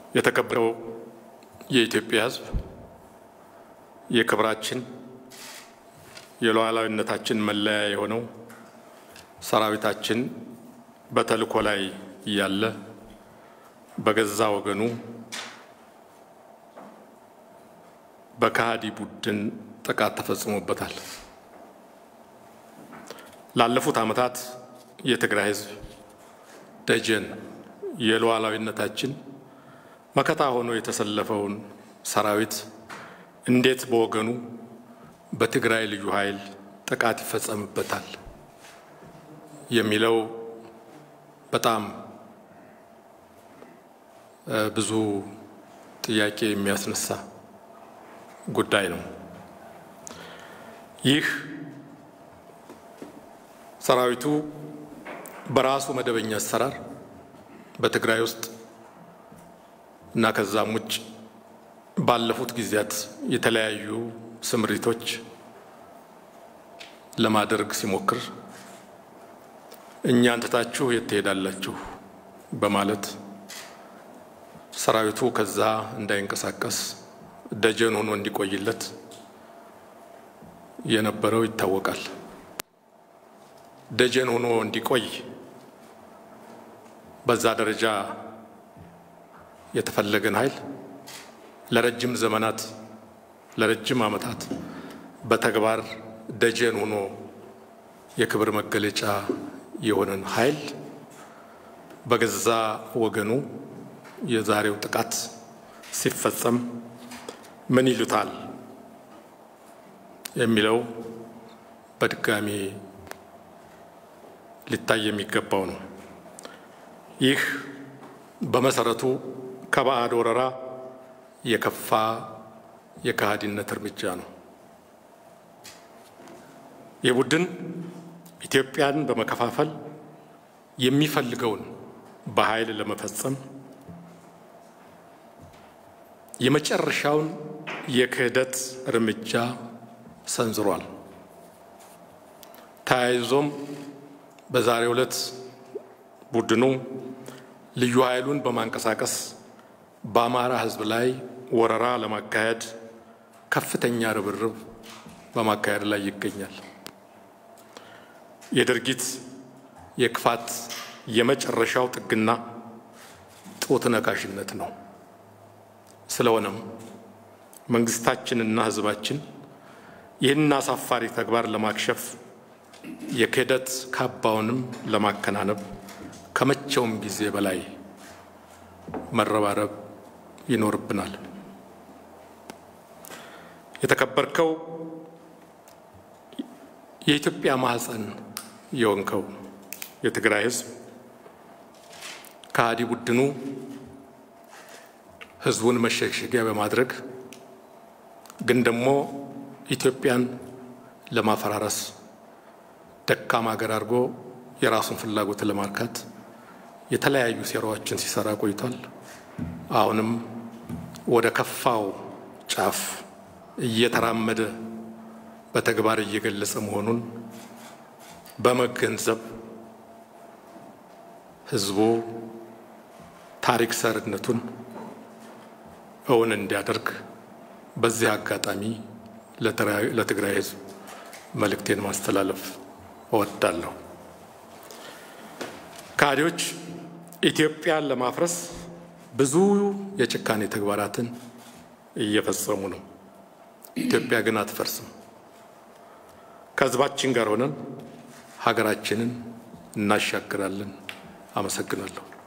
የተከበረው የኢትዮጵያ ሕዝብ የክብራችን የሉዓላዊነታችን መለያ የሆነው ሰራዊታችን በተልእኮ ላይ እያለ በገዛ ወገኑ በከሃዲ ቡድን ጥቃት ተፈጽሞበታል። ላለፉት ዓመታት የትግራይ ሕዝብ ደጀን የሉዓላዊነታችን መከታ ሆኖ የተሰለፈውን ሰራዊት እንዴት በወገኑ በትግራይ ልዩ ኃይል ጥቃት ይፈጸምበታል የሚለው በጣም ብዙ ጥያቄ የሚያስነሳ ጉዳይ ነው። ይህ ሰራዊቱ በራሱ መደበኛ አሰራር በትግራይ ውስጥ እና ከዛም ውጭ ባለፉት ጊዜያት የተለያዩ ስምሪቶች ለማድረግ ሲሞክር እኛን ትታችሁ የት ትሄዳላችሁ በማለት ሰራዊቱ ከዛ እንዳይንቀሳቀስ ደጀን ሆኖ እንዲቆይለት የነበረው ይታወቃል። ደጀን ሆኖ እንዲቆይ በዛ ደረጃ የተፈለገን ኃይል ለረጅም ዘመናት ለረጅም ዓመታት በተግባር ደጀን ሆኖ የክብር መገለጫ የሆነን ኃይል በገዛ ወገኑ የዛሬው ጥቃት ሲፈጸም ምን ይሉታል የሚለው በድጋሚ ሊታይ የሚገባው ነው። ይህ በመሰረቱ ከባዕድ ወረራ የከፋ የከሃዲነት እርምጃ ነው። ይህ ቡድን ኢትዮጵያን በመከፋፈል የሚፈልገውን በኃይል ለመፈጸም የመጨረሻውን የክህደት እርምጃ ሰንዝሯል። ተያይዞም በዛሬው ዕለት ቡድኑ ልዩ ኃይሉን በማንቀሳቀስ በአማራ ሕዝብ ላይ ወረራ ለማካሄድ ከፍተኛ ርብርብ በማካሄድ ላይ ይገኛል። የድርጊት የክፋት የመጨረሻው ጥግና ጡት ነካሽነት ነው። ስለሆነም መንግስታችንና ሕዝባችን ይህን አሳፋሪ ተግባር ለማክሸፍ የክህደት ካባውንም ለማከናነብ ከመቼውም ጊዜ በላይ መረባረብ ይኖርብናል። የተከበርከው የኢትዮጵያ ማህፀን የሆንከው የትግራይ ህዝብ ከሃዲ ቡድኑ ህዝቡን መሸሸጊያ በማድረግ ግን ደግሞ ኢትዮጵያን ለማፈራረስ ደካማ ሀገር አድርጎ የራሱን ፍላጎት ለማርካት የተለያዩ ሴራዎችን ሲሰራ ቆይቷል። አሁንም ወደ ከፋው ጫፍ እየተራመደ በተግባር እየገለጸ መሆኑን በመገንዘብ ህዝቡ ታሪክ ሰርነቱን እውን እንዲያደርግ በዚህ አጋጣሚ ለትግራይ ህዝብ መልእክቴን ማስተላለፍ እወዳለሁ። ከሃዲዎች ኢትዮጵያን ለማፍረስ ብዙ የጭካኔ ተግባራትን እየፈጸሙ ነው። ኢትዮጵያ ግን አትፈርስም። ከህዝባችን ጋር ሆነን ሀገራችንን እናሻግራለን። አመሰግናለሁ።